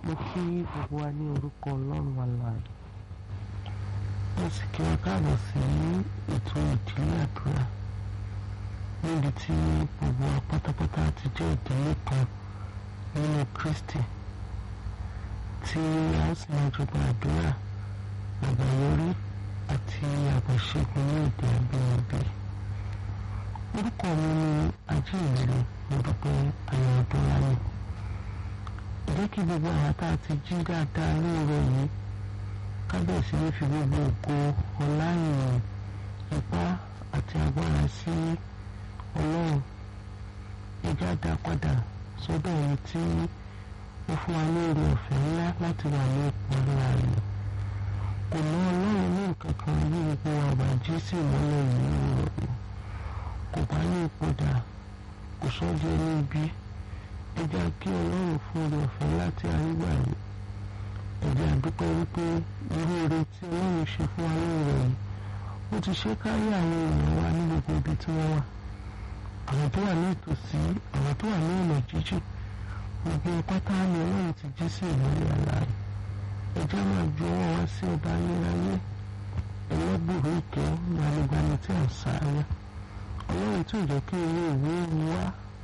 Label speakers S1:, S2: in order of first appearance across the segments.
S1: mo kí gbogbo wa ní orúkọ ọlọ́run alààyè mo sì kí wa káàbọ̀ sí ètò ìdílé àdúrà níbi tí gbogbo wa pátápátá ti jẹ́ ìdílé kan nínú Kristi tí a sì máa jọba àdúrà àgbáyọrí àti àgbàṣẹ́gun ní èdè abínibí orúkọ mi ni ajíhìnrere mo dúpẹ́ ayọ̀ ọdún láyé jẹ́ kí gbogbo àwọn tá a ti jí dáadáa lóòrọ̀ yìí kábẹ̀sí ló fi gbogbo ògo ọlá ìrìn ipá àti agbára sí ọlọ́run ẹjẹ́ àdá padà sọ́dọ̀ ẹni tí ó fún wa ní oore ọ̀fẹ́ ńlá láti wà ní ipò ńlá rẹ̀ kò ná ọlọ́run ní nǹkan kan bí gbogbo àbàjí sí ìmọ́lẹ̀ yìí lóòrọ̀ yìí kò bá ní ipò dà kò sọ́jọ́ ní ibi ẹ jẹ́ kí ọlọ́run fún oore ọ̀fẹ́ láti àrígbà yìí ẹ jẹ́ àdúpẹ́ wípé irú oore tí ọlọ́run ṣe fún wa lóore yìí ó ti ṣe kárí àwọn èèyàn wa ní gbogbo ibi tí wọ́n wà àwọn tó wà ní ìtòsí àwọn tó wà ní ọ̀nà jíjìn gbogbo pátá ni ọlọ́run ti jí sí ìmọ́lẹ̀ àlàyé ẹ jẹ́ máa ju ọwọ́ wa sí ọba ayérayé ẹlẹ́gbùrú ìkẹ́ gbanigbani tí à ń sáré ọlọ́run tí ò jẹ́ kí owó ìwé wá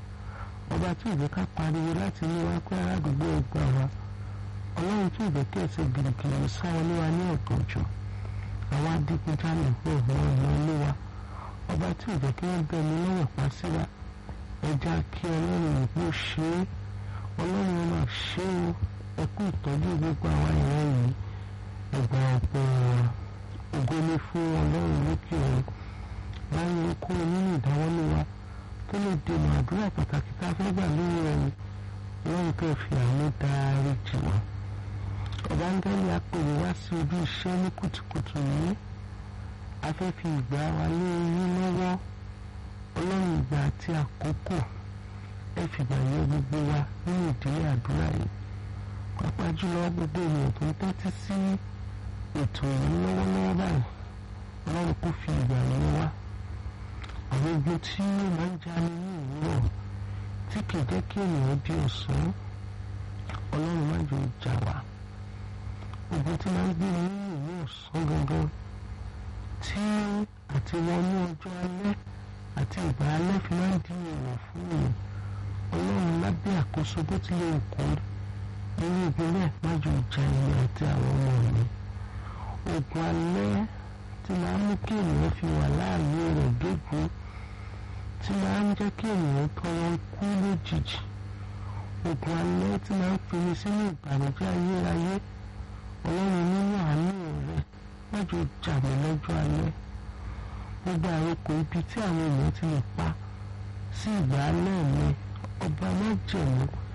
S1: ọba tí ò jẹ́ ká pariwo láti ní wá pé aládùúgbò ẹgbà wa ọlọ́run tí ò jẹ́ kí ẹsẹ̀ gìrìgìrì sá wọlé wa ní ọ̀gànjọ́ àwọn adigunjalè pọ̀ mọ́ ọ̀nà ilé wa ọba tí ò jẹ́ kí wọ́n bẹ̀ mí lọ́wọ́ pa sí wa ẹja kí ọlọ́run ìgbó ṣe é ọlọ́run ọmọ ṣe é ẹkú ìtọ́jú gbogbo àwọn ìran yìí ẹgbà ọ̀pọ̀ wọn ògo ni fún ọlọ́run lókè ọ̀run láyé okó nínú ìdáwọ́lé wa tó lè dènà àdúrà pàtàkì tá a fẹ́ gbà lórí ẹni lọ́run tó fi àánú dárí jì wá. ọ̀bángẹ́lì apèrè wá sí ojú iṣẹ́ ní kùtùkùtù yìí a fẹ́ fi ìgbà wa lé yín lọ́wọ́ ọlọ́run ìgbà àti àkókò ẹ fìgbà yẹ gbogbo wa nínú ìdílé àdúrà yìí pàápàá jùlọ gbogbo ènìyàn tó ń tẹ́tí sí ètò yìí lọ́wọ́lọ́wọ́ báyìí ọlọ́run kò fi ìgbà yẹn wá àwọn ogun tí ó máa ń jáde ní òwúrọ̀ tí kì í jẹ́ kí ènìyàn di ọ̀sán ọlọ́run má jò jà wá ogun tí máa ń gbé ní ìlú ọ̀sán gangan tí àti wọnú ọjọ́ alẹ́ àti ìgbà alẹ́ fi máa ń di ìwọ̀ fún mi ọlọ́run lábẹ́ àkóso bó tilẹ̀ kó irú ìpínlẹ̀ má jò jà èmi àti àwọn ọmọ mi ogun alẹ́ tí máa ń mú kí ènìyàn fi wà láàyè rẹ̀ dógún tí máa ń jẹ́ kí ènìyàn tọrọ kú lójijì ogun alẹ́ tí máa ń fi mi sínú ìbànújẹ́ ayérayé ọlọ́run nínú àánú rẹ̀ mọ́jọ jà mí lọ́jọ́ alẹ́ gbogbo àrokò ibi tí àwọn èèyàn ti lè pa sí ìgbà alẹ́ mi ọba má jẹ̀mú